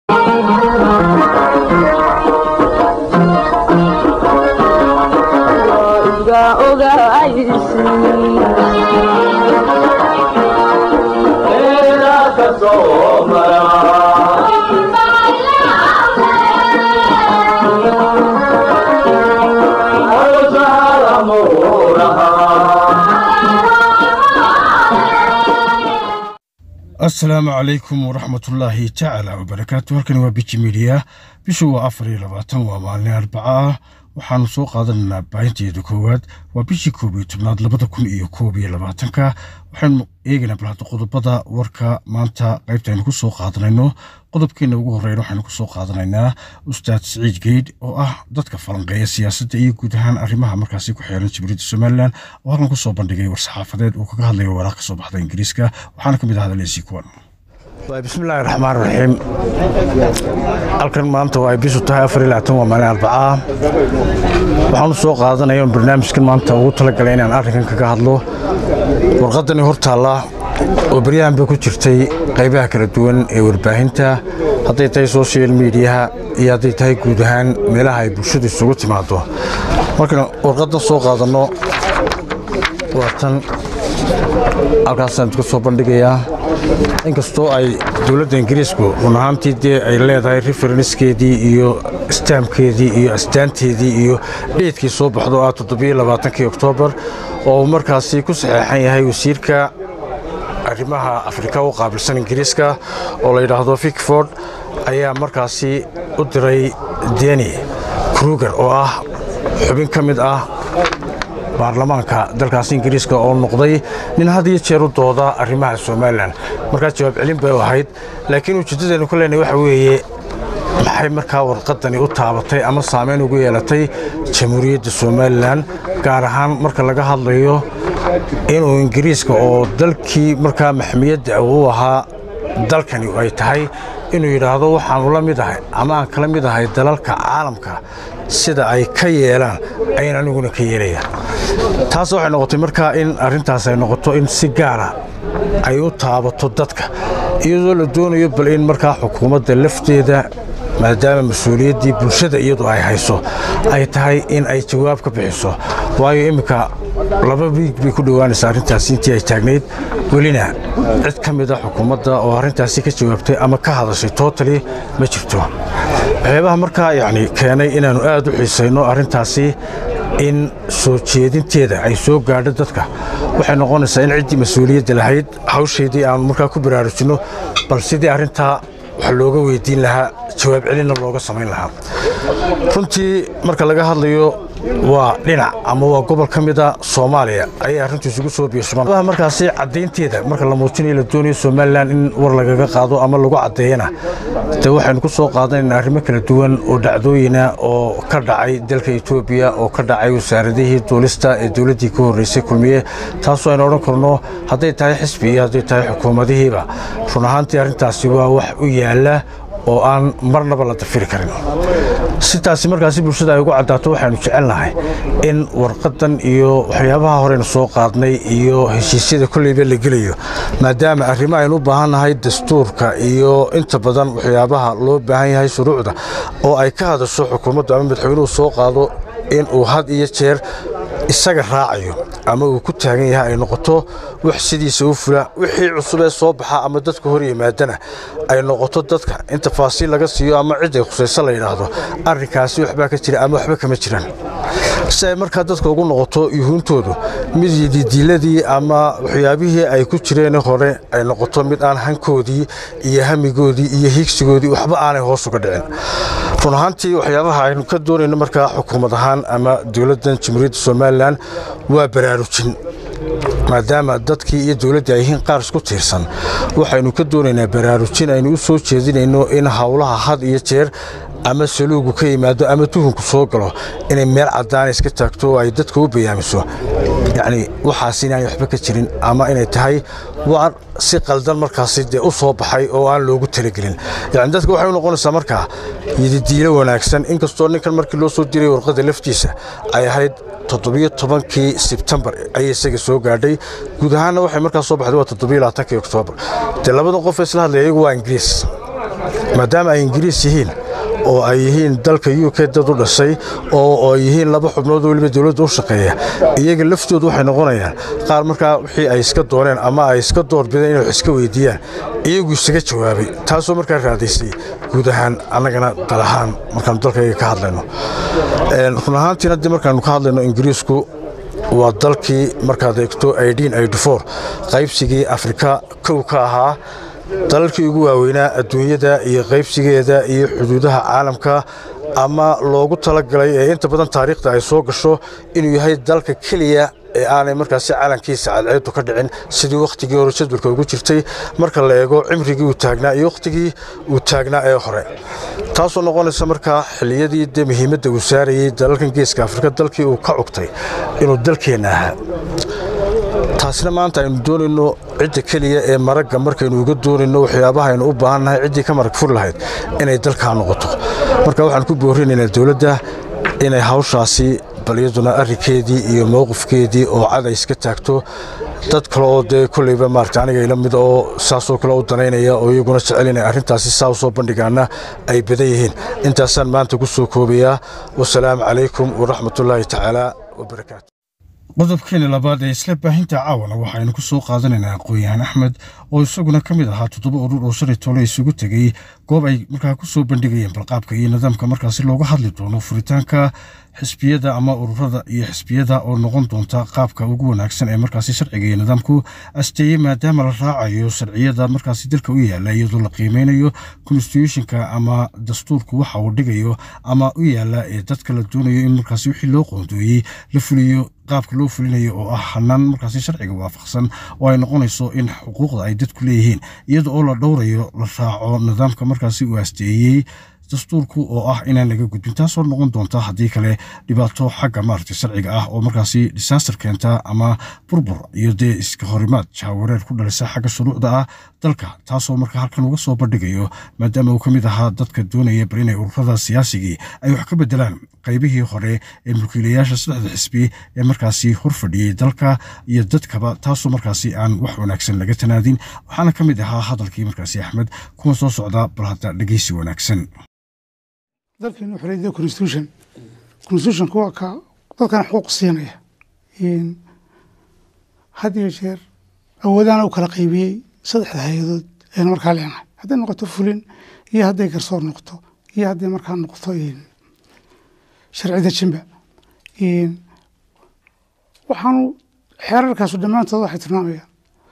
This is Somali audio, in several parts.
asalaamu calaykum waraxmatullaahi tacaala wabarakaatu halkani waa biji midiya bishu waa afar iyo labaatan waa maalin arbaca ah waxaanu soo qaadanaynaa baahinteeda koowaad waa bishii koob iyo tobnaad labada kun iyo koob iyo labaatanka waxaynu eegaynaa balhadda qodobada warka maanta qaybta aynu ku soo qaadanayno qodobkeena ugu horreyn waxaynu ku soo qaadanaynaa ustaad siciid geydh oo ah dadka falanqeeya siyaasadda iyo guud ahaan arrimaha markaasi ku xeeran jamhuuriyadda somalilan oo halkan ku soo bandhigay war-saxaafadeed uu kaga hadlayo waraaq ka soo baxda ingiriiska waxaana ka mid ah hadaleysi kuwan bismillaahi raxmaan raxiim halkan maanta waa ay bishu tahay afar iyo labaatan waa maalin arbacaa waxaanu soo qaadanaya un barnaamijkan maanta ugu talagalay inaan arrinkan kaga hadlo warqaddani hor taalla oo baryahan bay ku jirtay qaybaha kala duwan ee warbaahinta hadday tahay social mediaha iyo hadday tahay guud ahaan meelaha ay bulshadu isugu timaado markaan warqaddan soo qaadanno waa tan halkaasaan idka soo bandhigayaa inkastoo ay dowladda ingiriisku run ahaantii dee ay leedahay referenskeedii iyo istaamkeedii iyo astaanteedii iyo dheedkii soo baxdo ah toddobiyolabaatankii oktoobar oo uu markaasi ku saxeexan yahay wasiirka arrimaha afrika u qaabilsan ingiriiska oo la yidhaahdo fikford ayaa markaasi u diray deni kruger oo ah xubin ka mid ah baarlamaanka dalkaasi ingiriiska oo noqday nin had iyo jeer u dooda arrimaha somalilan markaa jawaab celin bay u ahayd laakiin ujeeddadeennu ka leenahay waxa weeye maxay markaa warqaddani u taabatay ama saamayn ugu yeelatay jamhuuriyadda somalilan gaar ahaan marka laga hadlayo inuu ingiriiska oo dalkii markaa maxmiyadda u ahaa dalkani ay tahay inuu yidhaahdo waxaanu la mid ahay ama aan kala mid ahay dalalka caalamka sida ay ka yeelaan ayan aniguna ka yeelaya taas waxay noqotay markaa in arrintaas ay noqoto in si gaara ay u taabato dadka iyadoo la doonayo bal in markaa xukuumadda lafteeda maadaama mas-uuliyaddii bulshada iyadu ay hayso ay tahay in ay jawaab ka bixiso waayo imminka laba wiig bay ku dhowaanaysa arrintaasi intii ay taagnayd welina cid ka mid a xukuumadda oo arrintaasi ka jawaabtay ama ka hadashay tootali ma jirto waxyaabaha markaa yacni keenay inaannu aad u xiisayno arrintaasi in soo jeedinteeda ay soo gaadho dadka waxay noqonaysaa in ciddii mas-uuliyadda lahayd hawshaydii aanu markaa ku baraarujinno bal sidii arrintaa wax looga weydiin lahaa jawaab celinna looga samayn lahaa runtii marka laga hadlayo waa dhinac ama waa gobol ka mida soomaaliya ayay arrintu isugu soo biirsumaan markaasi caddaynteeda marka la muujinayo la doonayo somalilan in war lagaga qaado ama lagu caddeeyana dee waxaynu ku soo qaadanaynaa arrimo kala duwan oo dhacdooyina oo ka dhacay dalka etoobiya oo ka dhacay wasaaradihii duulista ee dowladdii ka horreysay kulmiye taasoo aynu odhan karno hadday tahay xisbi iyo hadday tahay xukuumadihiiba run ahaantii arrintaasi waa wax u yaalla oo aan marnaba la dafiri karin sitaasi markaasi bulshada ay ugu caddaato waxaanu jecelnahay in warqaddan iyo waxyaabaha horeynu soo qaadnay iyo heshiisyada kolleyba la gelayo maadaama arrimo aynu u baahannahay dastuurka iyo inta badan waxyaabaha loo baahan yahay shuruucda oo ay ka hadasho xukuumaddu ama madaxweynuhu soo qaado in uu had iyo jeer isaga raacayo ama uu ku taagan yahay ay noqoto wax sidiisa u fula wixii cusub ee soo baxa ama dadka hor yimaadana ay noqoto dadka in tafaasiil laga siiyo ama cidday khusayso la yidhaahdo arrinkaasi waxbaa ka jira ama waxba kama jiraan si ay markaa dadka ugu noqoto yuhuuntoodu mid yididiiladii ama waxyaabihii ay ku jireen hore ay noqoto mid aan hankoodii iyo hamigoodii iyo hiigsigoodii waxba aanay hoos uga dhicin run ahaantii waxyaabaha aynu ka doonayno markaa xukuumad ahaan ama dowladdan jamhuuriyadda somalilan waa baraarujin maadaama dadkii iyo dowladdii ay yihiin qaar isku tiirsan waxaynu ka doonaynaa baraarujin aynu u soo jeedinayno in howlaha had iyo jeer ama saluugu ka yimaado ama tuhunku soo galo inay meel caddaana iska taagto oo ay dadka u bayaamiso yacni waxaas inaanay waxba ka jirin ama inay tahay waar si qaldan markaasi dee u soo baxay oo aan loogu talagelin yacni dadka waxay u noqonaysaa markaa yididiilo wanaagsan inkastoo ninkan markii loo soo diray warqadda laftiisa ay ahayd toddobiyo tobankii sebtembar ayay isaga soo gaadhay guud ahaanna waxay markaa soo baxday waa toddobiyo labaatankii oktoobar dee labada qof ee isla hadlaya iyagu waa ingiriis maadaama ay ingiriis yihiin oo ay yihiin dalka u k dad u dhashay oo ay yihiin laba xubnood oo weliba dowladda u shaqeeya iyaga laftoodu waxay noqonayaan qaar markaa wixii ay iska dooneen ama ay iska doorbideen inay wax iska weydiiyaan iyagu isaga jawaabay taasoo markaa raadaysay guud ahaan annagana dal ahaan markaanu dalkayga ka hadlayno run ahaantiina dee markaanu ka hadlayno ingiriisku waa dalkii markaad eegto qaybsigii afrika kow ka ahaa dalalkii ugu waaweynaa adduunyada iyo qaybsigeeda iyo xuduudaha caalamka ama loogu talagalay ee inta badan taariikhda ay soo gasho inuu yahay dalka keliya ee aanay markaasi calankiisa cadceedu ka dhicin sidii wakhtigii hore jadwalka ugu jirtay marka la eego cimrigii uu taagnaa iyo wakhtigii uu taagnaa ee hore taasoo noqonaysa markaa xilliyadii dee muhiimadda uu saarayey dalalkan geeska afrika dalkii uu ka cugtay inuu dalkeenna ahaa taasina maanta aynu doonayno cidda keliya ee maragga markaynu uga doonayno waxyaabaha aynu u baahannahay ciddii ka marag fur lahayd inay dalkaa noqoto marka waxaan ku boorinaynaa dowladda inay hawshaasi bal iyaduna arrinkeedii iyo mowqifkeedii oo cad ay iska taagto dad kale oo dee kolleyba maarata aniga ila mid oo saasoo kale u danaynaya oo iyaguna jecel inay arrintaasi saa u soo bandhigaana ay badan yihiin intaasaan maanta ku soo koobayaa wasalaamu calaykum waraxmatullaahi tacaala wabarakaatu qodobkeena labaad ee isla baahinta caawana waxaynu ku soo qaadanaynaa aqoon-yahan axmed oo isaguna ka mid ahaa toddoba urur oo shalay toole isugu tegey goob ay markaa ku soo bandhigayeen balqaabka iyo nidaamka markaasi looga hadli doono furitaanka xisbiyada ama ururada iyo xisbiyada oo noqon doonta qaabka ugu wanaagsan ee markaasi sharciga iyo nidaamku asteeye maadaama la raacayo sharciyada markaasi dalka u yaala iyadoo la qiimeynayo constitutionka ama dastuurku waxa uu dhigayo ama u yaala ee dadka la doonayo in markaasi wixii loo qoondooyey la fuliyo qaabka loo fulinayo oo ah hanaan markaasi sharciga waafaqsan oo ay noqonayso in xuquuqda ay dadku leeyihiin iyada oo la dhowrayo la raaco nidaamka markaasi uu asteeyey dastuurku oo ah inaan laga gudbin taasoo noqon doonta haddii kale dhibaato xagga maaragtay sharciga ah oo markaasi disaaster keenta ama burbur iyo dee iska horimaad jaawareer ku dhalisa xagga shuruucda ah dalka taasoo marka halkan uga soo bandhigayo maadaama uu ka mid ahaa dadka doonaya bal inay ururada siyaasigii ay wax ka bedelaan qaybihii hore ee mulkiilayaasha saddexda xisbi ee markaasi hor fadhiyey dalka iyo dadkaba taasoo markaasi aan wax wanaagsan laga tanaadin waxaana ka mid ahaa hadalkii markaasi axmed kuwa soo socda bal hadda dhegeysi wanaagsan dalkeenu wuxuu leeyahay constitution constitutionka waa ka dadkana xuquuq siinaya had iyo jeer awoodahana u kala qaybiyey saddexda hay-adood aynu markaa leenahay hadday noqoto fulin iyo hadday garsoor noqoto iyo hadday markaa noqoto sharci dejinba waxaanu xeerarkaasu dhammaantood waxay tilmaamayaan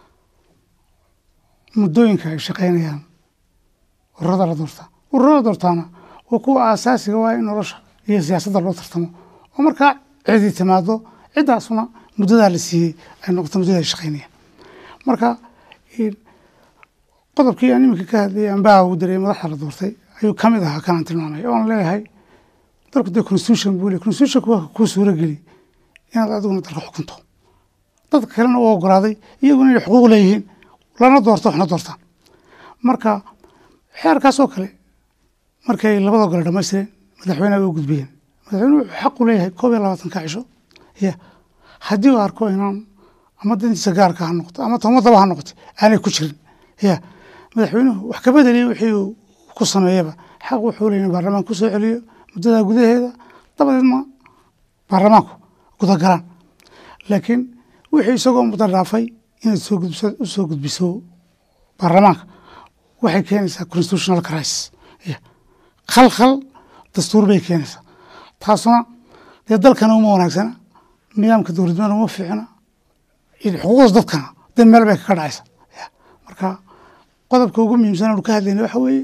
muddooyinka ay shaqaynayaan ururada la doortaa ururada doortaana waa kuwa aasaasiga waa in nolosha iyo siyaasadda loo tartamo oo markaa cidi timaado ciddaasuna muddadaa la siiyey ay noqoto muddada ay shaqaynayaan marka qodobkii aan iminka ka hadlayay ambaa uu dareeyay madaxda la doortay ayuu ka mid ahaa kanaan tilmaamay oon leeyahay dalku dee constitution buu leey constitutionku waa kuu suuro geli inaad adiguna dalka xukunto dadka kalena u ogolaaday iyaguna inay xuquuq leeyihiin lana doorto waxna doortaan marka xeerkaasoo kale markay labada gole dhamaystireen madaxweyneha u gudbiyeen madaxweyne wuxuu xaq u leeyahay koob iyo labaatanka cisho ya haddii uu arko inaan ama dantiisa gaarka ha noqoto ama tomadaba ha noqoto aanay ku jirin ya madaxweynuhu wax ka bedeliya wixii uu ku sameeyaba xaq wuxuu leeyahay baarlamaanka kusoo celiyo muddada gudaheeda dabadeedna baarlamaanku gudagalaan laakiin wixii isagoo muddo dhaafay inaad soo gudbiso u soo gudbiso baarlamaanka waxay keenaysaa constitutional crisis ya khalkhal dastuur bay keenaysaa taasuna dee dalkana uma wanaagsana nidaamka dowladnimada uma fiicna xuquuqdaas dadkana dee meel bay kaga dhacaysa marka qodobka ugu muhiimsan aanu ka hadlayna waxa weeye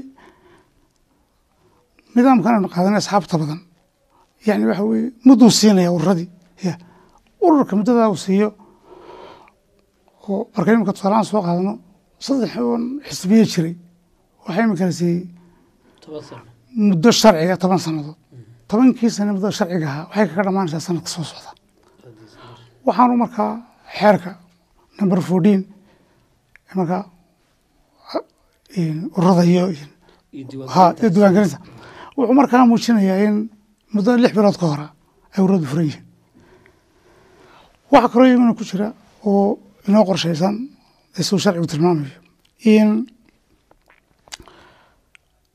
nidaamkan aanu qaadanay asxaabta badan yani waxa weeye mudduu siinaya ururadii ya ururka muddadaa uu siiyo oo marka imika tusaalahaan soo qaadano saddex oon xisbiye jiray waxaa imika la siiyey muddo sharciga toban sannadood tobankii sane muddo sharciga ahaa waxay kaga dhamaanaysaa sanadka soo socda waxaanu markaa xeerka number fourteen markaa ururada iyo ha iyo diiwaangelinta wuxuu markaa muujinayaa in muddo lix bilood ka hora ay ururadu furan yihiin waxaa kaloo iyaguna ku jira oo inoo qorshaysan suu sharcigu tilmaamayo in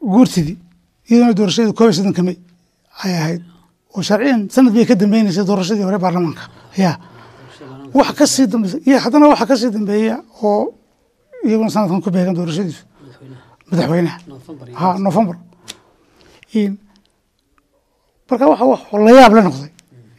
guurtidii iyaduna doorashadeeda koob iyo soddonka may ay ahayd oo sharciyan sanad bay ka dambeynaysa doorashadii hore baarlamaanka ya wax ka sii dambeya iyo haddana waxa ka sii dambeeya oo iyaguna sanadkan ku beegan doorashadiisu madaxweynaha ha november marka waxa wax la yaab la noqday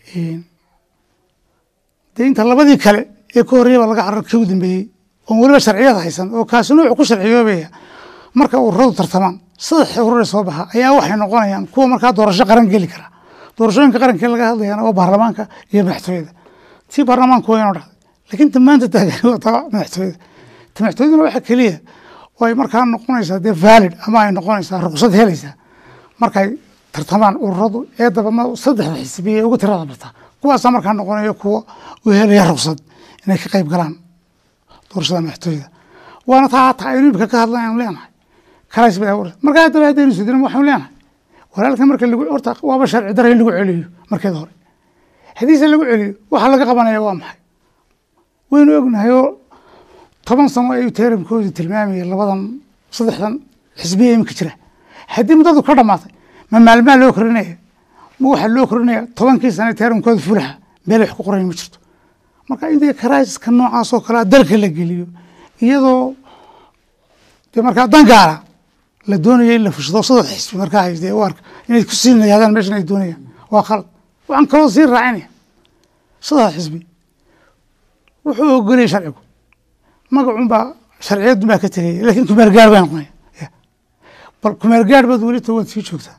dee inta labadii kale ee ka horreeya baa laga carar ka u dambeeyey oon weliba sharciyada haysan oo kaasi nuucu ku sharciyoobaya marka ururadu tartamaan saddex urure soo baxa ayaa waxay noqonayaan kuwa markaa doorasho qaran geli kara doorashooyinka qarankee laga hadlayana waa baarlamaanka iyo madaxtooyada tii baarlamaanku waa inoo dhacday laakiin ta maanta taagan waa taa madaxtooyada ta madaxtooyaduna waxa keliya oo ay markaa noqonaysaa dee valid ama ay noqonaysaa ruqsad helaysaa markay tartamaan ururadu ee dabama saddexda xisbiya ugu tirada barta kuwaasaa markaa noqonaya kuwa u helaya ruqsad inay ka qayb galaan doorashada madaxtooyada waana taa hataa aynu imika ka hadlan aynu leenahay kalays bay abuuraysa markaa haddaba haddaynu sudina waxaynu leenahay walaalka marka lagu horta waaba sharci dara in lagu celiyo markeeda hore haddiise lagu celiyo waxa laga qabanaya waa maxay waynu ognahay oo toban sano ayuu teeramkoodu tilmaamayay labadan saddexdan xisbiya iminka jira haddii muddadu ka dhamaatay ma maalmaha loo korinaya ma waxaa loo korinaya tobankii sane teeramkooda fulaha meel wax ku qorayn ma jirto marka in dee karaiska noocaas oo kalea dalka la geliyo iyadoo dee markaa dangaara la doonaya in la fushado saddex xisbi markaa haysdee u arka inay ku sii nayaadaan meeshan ay doonayaan waa khalad waxaan kaloo sii raacinaya saddex xisbi wuxuu ogolaya sharcigu magacun baa sharciyadun baa ka tegaya lakin kumeer gaar bay noqonaya bal kumeer gaar baad welita waad sii joogtaa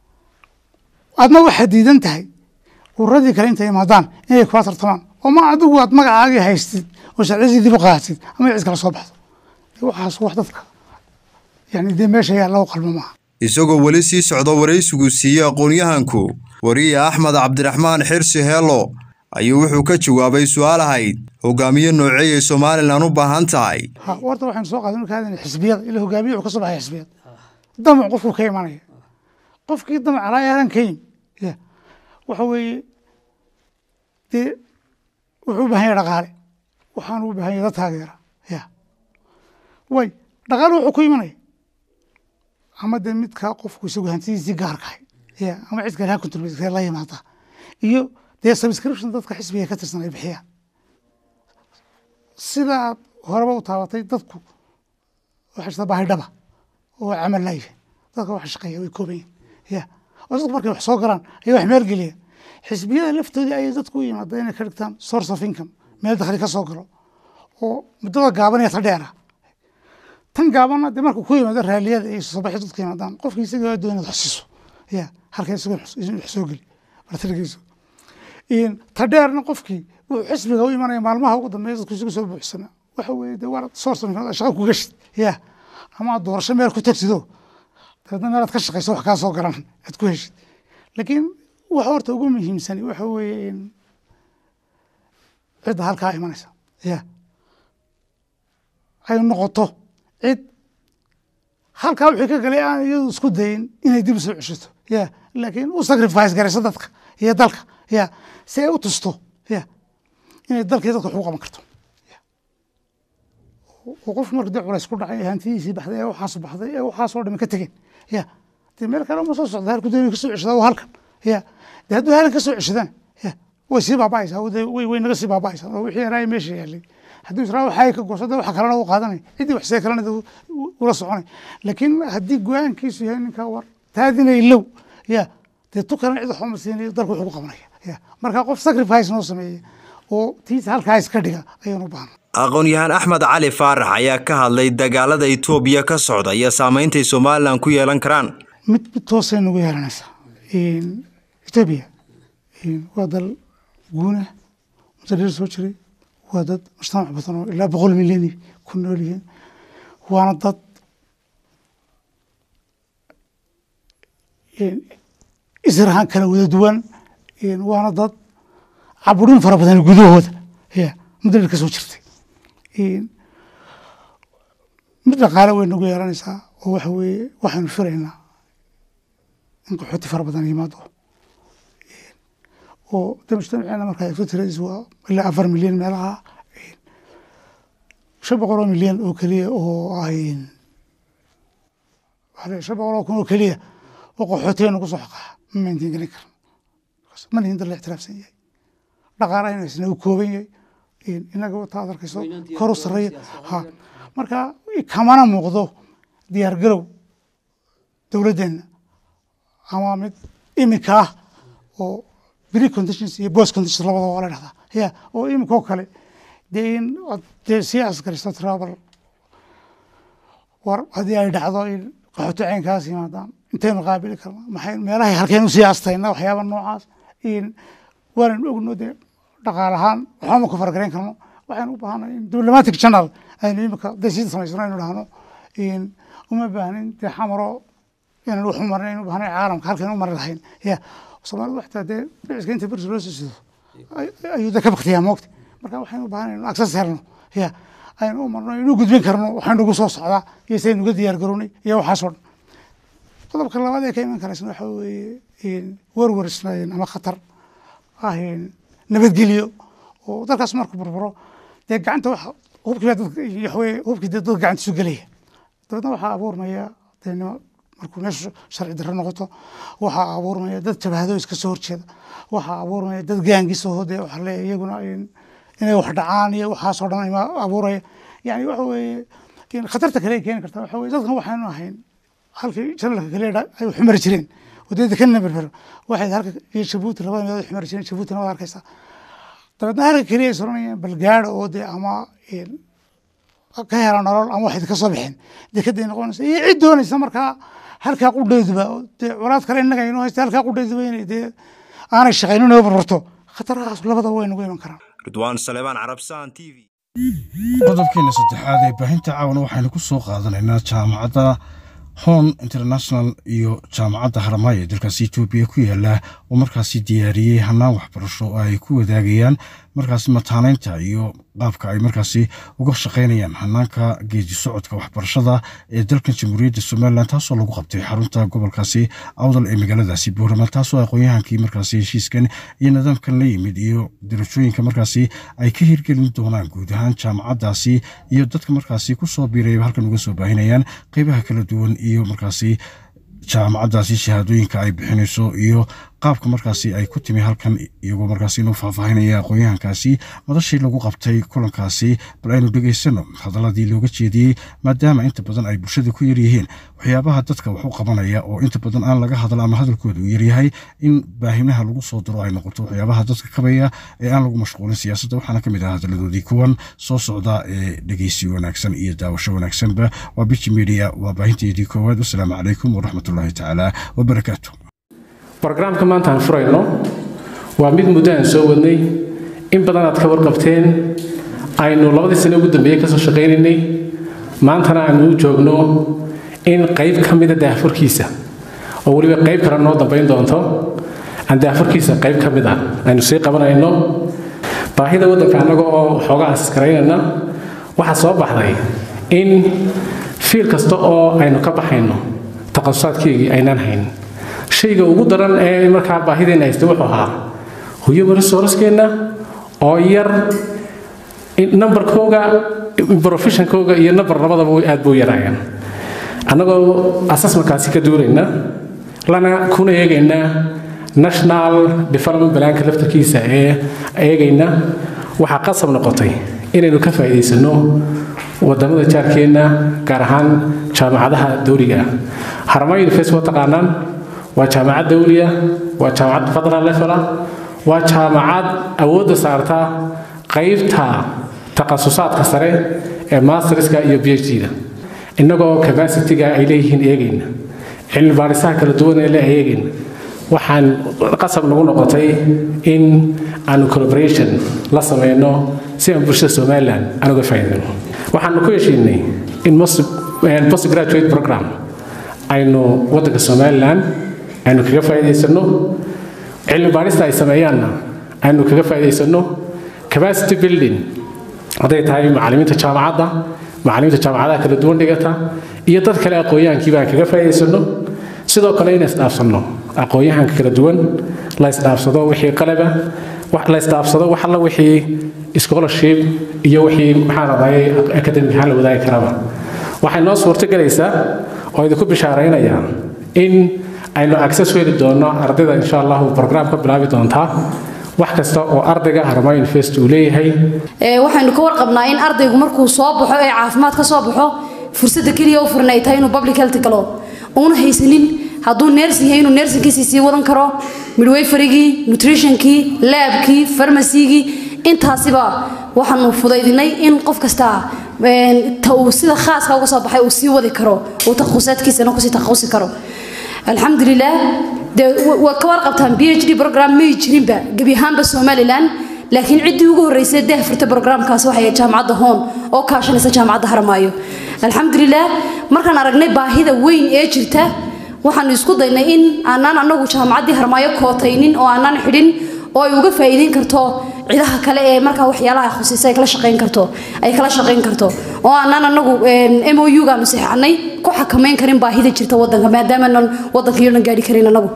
adna waxaad diidan tahay ururadii kale intay imaadaan inay kula tartamaan oo ma adigu aad magacaagii haystid oo sharciyadii dib u qaadatid ama cid kala soo baxdo waxaas wax dadka yani dee meesha yaa lagu qalmo maaha isagoo weli sii socdo waraysigu siiyey aqoon-yahanku wariye axmed cabdiraxmaan xirsi heelo ayuu wuxuu ka jawaabay su-aal ahayd hogaamiye nooceeyay somalilan u baahan tahay ha warta waxaynu soo qaadan ka hadlayna xisbiyada ila hogaamiye wuxuu ka soo baxaya xisbiyada damac qofku ka imanaya qofkii damac alaayaran ka yimi ya waxa weeye dee wuxuu u bahan yahay dhaqaale waxaanu u bahan yahay dad taageera ya way dhaqaale wuxuu ku imanaya ama dee midkaa qofku isagu hantidiisii gaarkahay ya ama cid kale ha contribute la yimaada iyo dee subscription dadka xisbiga ka tirsan ay bixiyaan sidaa horeba u taabatay dadku waxay jirtaa baahi dhaba oo camal laayihin dadka wax shaqeeya way kooban yihin ya oo dadku markay wax soo galaan ayay wax meel geliya xisbiyada laftoodii ayay dadku u yimaada inay ka dhigtaan source of income meel dakhli ka soo galo oo muddada gaabanaya ta dheera tan gaabanna dee marka ku yimaado raaliyada iyo soobaxi dadku yimaadaan qofki isaga waa doonad wax siiso ya halka isago wax soo geli bartirigiisu ta dheerna qofkii wuxuu xisbiga u imanaya maalmaha ugu dambeeya dadku isugu soo buuxsana waxa weeye dee waa source of income shaqa ku gashid ya ama aad doorasho meel ku tagsido dabeedna meel aad ka shaqayso wax kaa soo galan aad ku heshid laakiin waxa horta ugu muhiimsani waxa weeye in cidda halkaa imanaysa ya ay noqoto cid halkaa wixii ka galay aan iyadu isku dayin inay dib usoo ceshato ya laakiin u sacrifice garayso dadka iyo dalka ya si ay u tusto ya inay dalkii dadka wax u qaban karto oo qofku marka dee culays ku dhacay hantidiisii baxday ee waxaas baxday ee waxaasoo dhami ka tegeen ya dee meel kale uma soo socda halku doonay kasoo ceshada waa halkan ya dee hadduu halkan kasoo ceshadana ya way sii baaba'aysaa way way naga sii baaba'aysaa oo wixii yaraaya meesha yaalay hadduu israa waxay ka gooso dee waxa kalena u qaadanay ciddii wax see kalena ula soconay laakiin haddii go-aankiisu yahay ninkaa war taadinay low ya dee tu kalena cid waxba ma siinayo dalku wuxuu ku qabanaya ya marka qof sacrifice noo sameeya oo tiisa halkaa iska dhiga ayaan u baahnay aqoon-yahaan axmed cali faarax ayaa ka hadlay dagaalada itoobiya ka socda iyo saameyntay somalilan ku yeelan karaan mid mid toosay nagu yeelanaysaa etoobiya waa dal guuna mudadheer soo jiray waa dad mujtamac badan oo ilaa boqol milyani ku nool yihiin waana dad israhan kala wada duwan waana dad caburin fara badan gudahooda ya mudadheer ka soo jirtay mid dhaqaale way nagu yeelanaysaa oo waxa weeye waxaynu filaynaa in qaxooti fara badan yimaado oo de mujtamaceena markaa eegto tiradiis waa ilaa afar milyan meelaha shan boqol oo milyan oo keliya oo ay waxaa leeyahay shan boqol oo kun oo keliya oo qaxootigeena ku soo xaqaxa ma maintain gelin karno ma nihin dad la ictiraafsan yahay dhaqaalahayna isna u kooban yahay inaga wata ad arkayso kor u sarreeya ha marka kamana muuqdo diyaar garow dowladdeenna ama mid iminka ah oo pre conditions iyo post conditions labadaba waa la dhahdaa ya oo iminka oo kale dee in dee sii asgaristo travel war haddii ay dhacdo in qaxooti caynkaas yimaadaan intaynu qaabili karna maxay meelahay halkeen usii astayna waxyaaba noocaas in waanaynu ogno dee dhaqaal ahaan waxbama ku fargarayn karno waxaynu u baahanay in diplomatic channel aynu imika dee sii samaysano aynu dhahno in uma baahnin dee xamaro inaan wax u marnay aynu u baahnay caalamka halkeen u mari lahayn ya soomaalida waxtaa dee dhiciska inta bersi loo soo sido ayuu dee ka baktiyaa moogta marka waxaynu u baahanay inu access helno ya aynu u marno inu gudbin karno waxaynu ugu soo socdaa iyo saynu uga diyaar garownay iyo waxaasoo dhan qodobka labaad ee ka iman karaysna waxa weeye werwer ama khatar ah nabadgelyo oo dalkaas marku burburo dee gacanta wax hubkii baa dadka waxweye hubkii dee dad gacantiisu gelaya dabeedna waxaa abuurmaya dee nima markuu meeshu sharci darro noqoto waxaa abuurmaya dad jabhado iska soo horjeeda waxaa abuurmaya dad gaangisa oo dee waxa leeyahay iyaguna inay wax dhacaan iyo waxaasoo dhan ima abuuraya yani waxa weeye khatarta kale ay keeni karta waxa weye dadkan waxaynu ahayn halkii janalka kale ay xumari jireen wadada ka naberber waxay halka iyo jabuuti labada meelood xumari jireen jabuutina waad arkaysaa dabeedna halka keliya ay soranayeen balgaada oo dee ama ka hela nolol ama waxay ka soo bixeen dekeday noqonaysa iyo cid doonaysa markaa halkaa qudheeduba dee colaad kale innaga inoo haysta halkaa qudheeduba inay dee aanay shaqaynin oo barbarto khatarahaas labadaba way nagu iman karaan ridwaan saleebaan carabsaan t v qodobkeena saddexaad ee baahinta caawana waxaynu ku soo qaadanaynaa jaamacadda hon international iyo jaamacadda harmaayo ee dalkaasi etoobiya ku yaala oo markaasi diyaariyey hanaan waxbarasho oo ay ku wadaagayaan markaasi mataanaynta iyo qaabka ay markaasi uga shaqaynayaan hanaanka geedi socodka waxbarashada ee dalkan jamhuuriyadda somalilan taasoo lagu qabtay xarunta gobolkaasi awdal ee magaaladaasi boorama taasoo aqoon-yahankii markaasi heshiiskan iyo nidaamkan la yimid iyo darajooyinka markaasi ay ka hirgelin doonaan guud ahaan jaamacaddaasi iyo dadka markaasi kusoo biirayba halkan uga soo baahinayaan qeybaha kala duwan iyo markaasi jaamacaddaasi shahaadooyinka ay bixinayso iyo qaabka markaasi ay ku timi halkan iyagoo markaasi inuu faahfaahinaya aqoon-yahankaasi madashii lagu qabtay kulankaasi bal aynu dhegaysano hadaladii looga jeediyey maadaama inta badan ay bulshada ku yaryihiin waxyaabaha dadka wax u qabanaya oo inta badan aan laga hadla ama hadalkooda uu yaryahay in baahimaha lagu soo diro ay noqoto waxyaabaha dadka kabaya ee aan lagu mashquulin siyaasadda waxaana ka mid ah hadaladoodii kuwan soo socda ee dhegeysi wanaagsan iyo daawasho wanaagsanba waa biji media waa baahinteedii koowaad wasalaamu calaykum waraxmatullaahi tacaala wabarakaatu brogramka maanta aan furayno waa mid muddo aan soo wadnay in badan aad ka warqabteen aynu labadii sane ugu dambeeyey kasoo shaqaynaynay maantana aynu u joogno in qayb ka mida daahfurkiisa oo weliba qayb kale noo dambayn doonto aan daahfurkiisa qayb ka mid ah aynu sii qabanayno baahida waddanka annaga oo xoogaa askaraynayna waxaa soo baxday in fiil kasta oo aynu ka baxayno taqasusaadkeygii aynaan hayn shayga ugu daran ee markaa baahideenna haysta wuxuu ahaa human resourcekeenna oo yar numberkooga professionkooga iyo number labadaba aad buu yaraayaan annagoo assessmentkaasi ka duulayna lana kuna eegayna national development balaanka laftarkiisa ee eegayna waxaa qasab noqotay inaynu ka faa'iidaysano wadamada jaarkeenna gaar ahaan jaamacadaha dowliga ah harama university waa taqaanaan waa jaamacad dawliya waa jaamacad federal level ah waa jaamacad awoodda saarta qaybta takhasusaadka sare ee masterska iyo b h d-da innagoo capacity-ga ay leeyihiin eegayna cilmi baadhisaha kala duwan ee le eegayna waxaan qasab nagu noqotay in aanu collaboration la sameyno si aan bulshada somalilan aan uga faa'iidayno waxaanu ku heshiinay in post graduate program aynu waddanka somalilan aynu kaga faa'iidaysano cilmi baadhista ay sameeyaanna aynu kaga faa'iidaysano capacity building hadday tahay macallimiinta jaamacadda macallimiinta jaamacadaha kala duwan dhigata iyo dad kale aqoon-yahankii baan kaga faa'iidaysano sidoo kale in isdhaafsanno aqoon-yahanka kala duwan la isdhaafsado wixii qalaba la isdhaafsado wax alla wixii scholarship iyo wixii maxaa radayay academic ahaan la wadaagi karaba waxay noo suurto gelaysaa oo idinku bishaaraynayaa in aynu access u heli doono ardayda insha allahu program ka bilaabi doontaa wax kasta oo ardayga haramayo university uu leeyahay waxaynu ka warqabnaa in ardaygu markuu soo baxo ee caafimaad ka soo baxo fursadda keliya u furan ay tahay inuu public health galo uuna haysanin hadduu nersing yahay inuu nersingkiisii sii wadan karo midwayfarigii nutritionkii laabkii farmasigii intaasiba waxaanu fudaydinay in qof kasta ta uu sida khaaska uga soo baxay uu sii wadi karo uu takhususaadkiisana kusii takhusi karo alxamdulilah dee waa ka warqabtaan b h d program may jirinba gebi ahaanba somalilan laakiin ciddii ugu horreysay dah furtay programkaas waxay jaamacadda hoon oo kaashanaysa jaamacadda haramaayo alxamdulilah markaan aragnay baahida weyn ee jirta waxaanu isku daynay in aanaan anagu jaamacaddii harmaayo kootaynin oo aanaan xidhin oo ay uga faa'iideyn karto cidaha kale ee markaa waxyaalaha khusiisa ay kala shaqayn karto ay kala shaqayn karto oo aanaan anagu m o u gaanu saxanay ku xakamayn karin baahida jirta wadanka maadaamaanan wadanka iyo dhan gaadhi karin anagu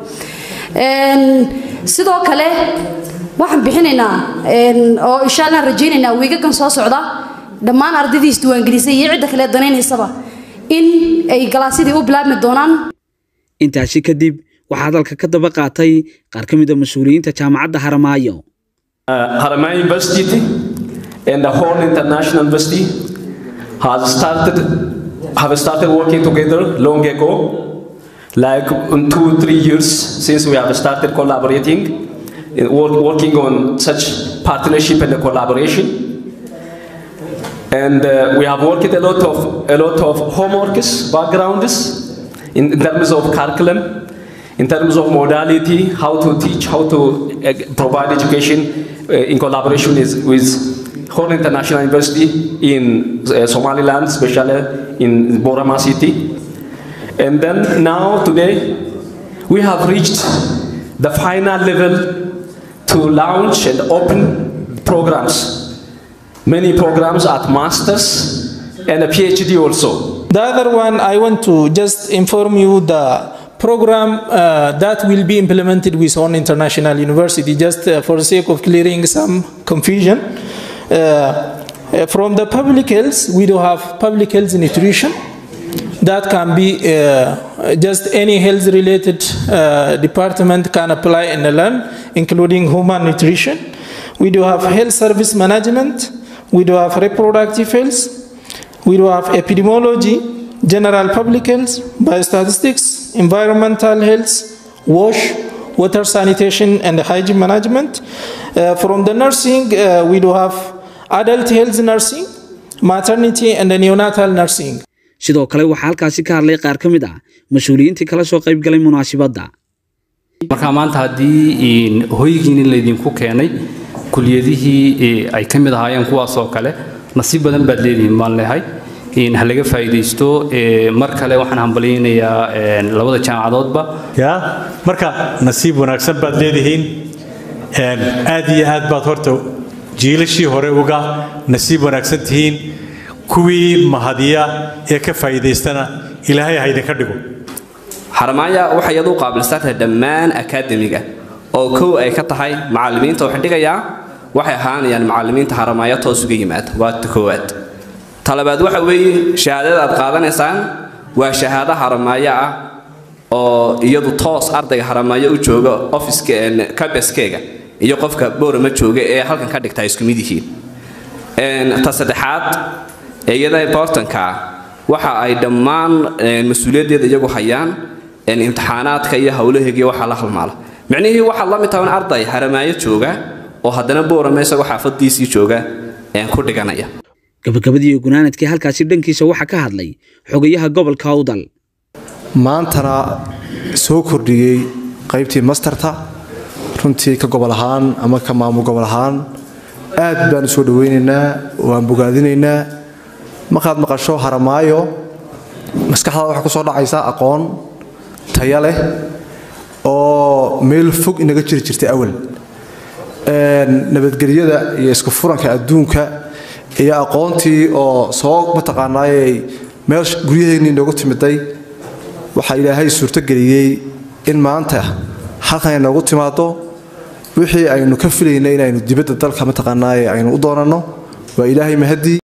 sidoo kale waxaan bixinaynaa oo insha allah rajaynaynaa wiigagan soo socda dhammaan ardaydii isdiwaangelisay iyo cidda kale danaynaysaba in ay galaasyadii u bilaabmi doonaan intaasi kadib waxaa hadalka ka daba qaatay qaar ka mid a mas-uuliyiinta jaamacadda haramaayo Haramaya University and the whole international university has started have started working together long ago, like in two three years since we have started collaborating, work, working on such partnership and collaboration. And uh, we have worked a lot of a lot of homeworks, backgrounds, in, in terms of curriculum, in terms of modality, how to teach, how to uh, provide education uh, in collaboration is, with Horn International University in uh, Somaliland, especially in Borama city. And then now, today, we have reached the final level to launch and open programs. Many programs at master's and a PhD also. The other one, I want to just inform you the program uh, that will be implemented with On International University, just uh, for the sake of clearing some confusion. Uh, from the public health, we do have public health nutrition. That can be just any health related department can apply and learn, including human nutrition. We do have health service management. We do have reproductive health. We do have epidemiology, general public health, biostatistics, environmental health, wash, water sanitation, and hygiene management. Uh, from the nursing, uh, we do have adult health nursing, maternity, and neonatal nursing. sidoo kale waxaa halkaasi ka hadlay qaar ka mid ah mas-uuliyiintii kala soo qayb galay munaasibadda marka maanta haddii hoygiini laydinku keenay kuliyadihii ay ka mid ahaayeen kuwaasoo kale nasiib badan baad leedihiin baan leehay ha laga faa'iidaysto mar kale waxaan hambalyaynayaa labada jaamacadoodba ya marka nasiib wanaagsan baad leedihiin aad iyo aad baad horta jiilashii hore uga nasiib wanaagsan tihiin kuwii mahadiya ee ka faa'iidaystana ilaahay ha idinka dhigo xaramaaya waxay iyadu u qaabilsantahay dhammaan akaademiga oo kow ay ka tahay macallimiinta waxay dhigayaa waxay ahaanayaan macallimiinta xaramaaya toos uga yimaada waa ta koowaad talabaad waxa weeye shahaadada aad qaadanaysaan waa shahaado haramaayo ah oo iyadu toos ardayga haramaayo u jooga ofiska kabeskeyga iyo qofka boorama jooga ee halkan ka dhigtaa isku mid yihiin ta saddexaad ee iyada importanka ah waxa ay dhammaan mas-uuliyaddeeda iyagu hayaan imtixaanaadka iyo howlaheegiyo waxaa la halmaala micnihii waxaad la mid tahay in arday haramaayo jooga oo haddana boorama isagoo xaafadiisii jooga ku dhiganaya gabagabadii gunaanadkii halkaasi dhankiisa waxaa ka hadlay xogayaha gobolka awdal maantana soo kordhiyey qaybtii masterta runtii ka gobol ahaan ama ka maamul gobol ahaan aad baan u soo dhawaynaynaa waan bogaadinaynaa markaad maqasho haramaayo maskaxdaada waxaa ku soo dhacaysa aqoon taya leh oo meel fog inaga jiri jirtay awal nabadgelyada iyo isku furanka adduunka iyo aqoontii oo soo mataqaanaayey meel guryaheennii noogu timiday waxaa ilaahay suurtogeliyey in maanta halkan ay noogu timaado wixii aynu ka filaynay inaynu dibadda dalka mataqaanaaye aynu u doonanno waa ilaahay mahadii